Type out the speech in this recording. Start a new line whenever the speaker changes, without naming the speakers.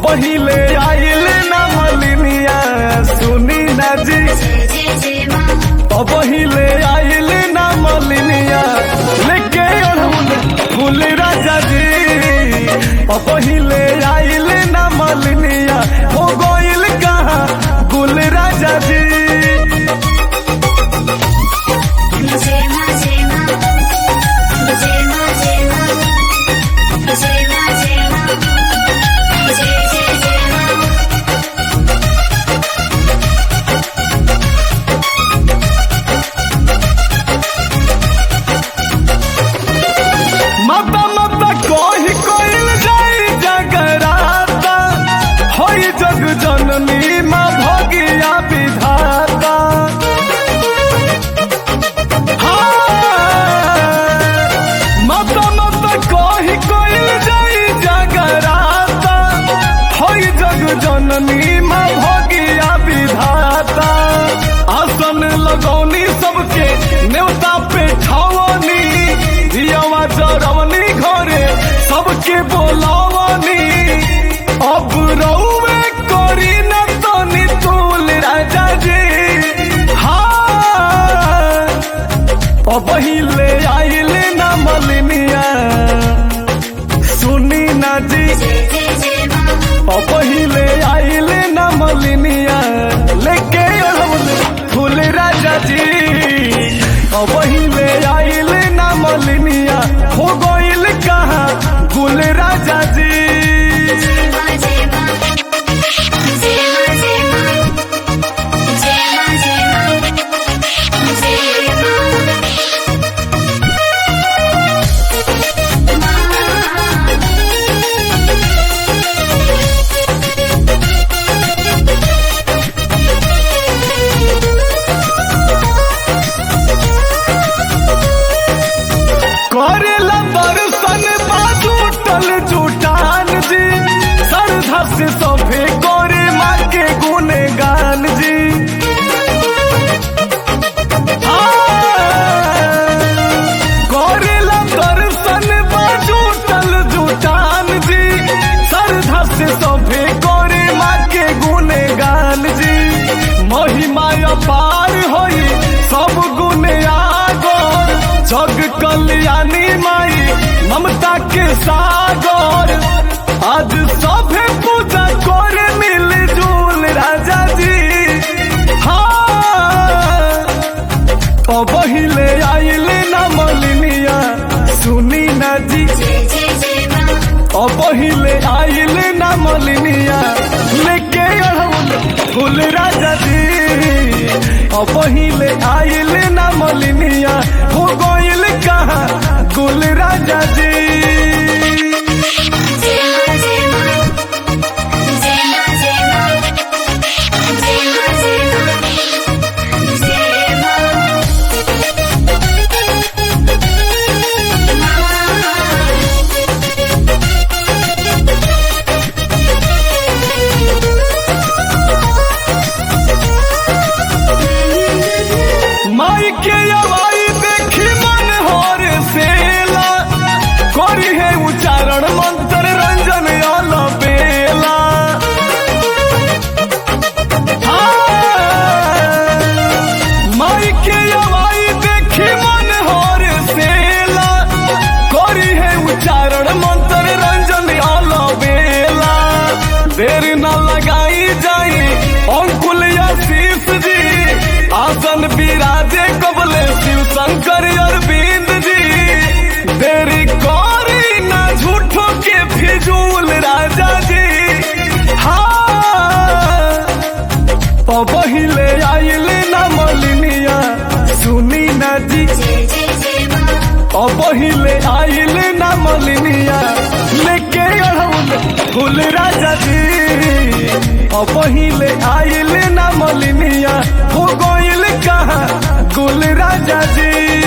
पहिले आइल ना मलिनिया सुनी ना जी
जय जय जय माँ
पहिले आइल ना मलिनिया लेके अड़हुल फूल राजा जी पहिले आइल ना मलिनिया हो गोइल कहाँ गुल राजा जी
जय माँ जय माँ जय माँ जय माँ जय माँ जय माँ जय जय जय माँ
माता माता कोई कोइल जाई जगराता होई जग जननी माँ भगिया विधाता हाँ। माता माता कोई कोइल जाई जगराता होई जग जननी माँ भगिया विधाता आसन लगौनी सबके न्योता पे ठावनी दियावा जरवनी घरे सबके बोलावनी अब रउवे करी न तनी तूल राजा जी हाँ पहिले आइल न मलिनिया सुनी ना जी
जय जय जय माँ
पहिले आइल न मलिनिया लेके अड़हुल फूल राजा जी पहिले आइल न मलिनिया हो गइल कहाँ गुल राजा जी
जय माँ जय माँ जय माँ जय माँ जय माँ जय माँ जय
करेला दर्शन बाजू टल जुटान जी श्रद्धा से सभे करे माँ के गुने गान जी करेला दर्शन बाजू टल जुटान जी श्रद्धा से सभे करे माँ के गुने गान जी महिमा अपार होई सब गुने आगोर जग कल्याणी माई ममता के सागर आज सभे पूजा करे मिल जुल राजा जी हाँ पहिले आइल न मलिनिया सुनी ना जी
जय जय जय माँ
पहिले आइल न मलिनिया लेके अड़हुल फूल राजा जी पहिले आइल न मलिनिया हो गइल कहाँ गुल राजा जी
जय माँ जय माँ जय माँ जय माँ जय माँ जय माँ जय माँ
माई के अवाई देखी मन होर सेला करी है उच्चारण मंत्र रंजन आल बेला हाँ। माई के अवाई देखी मन होर सेला करी है उच्चारण मंत्र रंजन आल बेला देर न लगाई जाई अंकुल आशीष जी आसन विराजे कबले शिव शंकर अरविंद जी देरी करी ना झूठो के फिजूल राजा जी हाँ पहिले आइल ना मलिनिया सुनी ना जी
जय जय जय माँ
पहिले आइल ना मलिनिया लेके अड़हुल फूल राजा जी पहिले आइल ना मलिनिया हो गइल कहाँ गुल राजा जी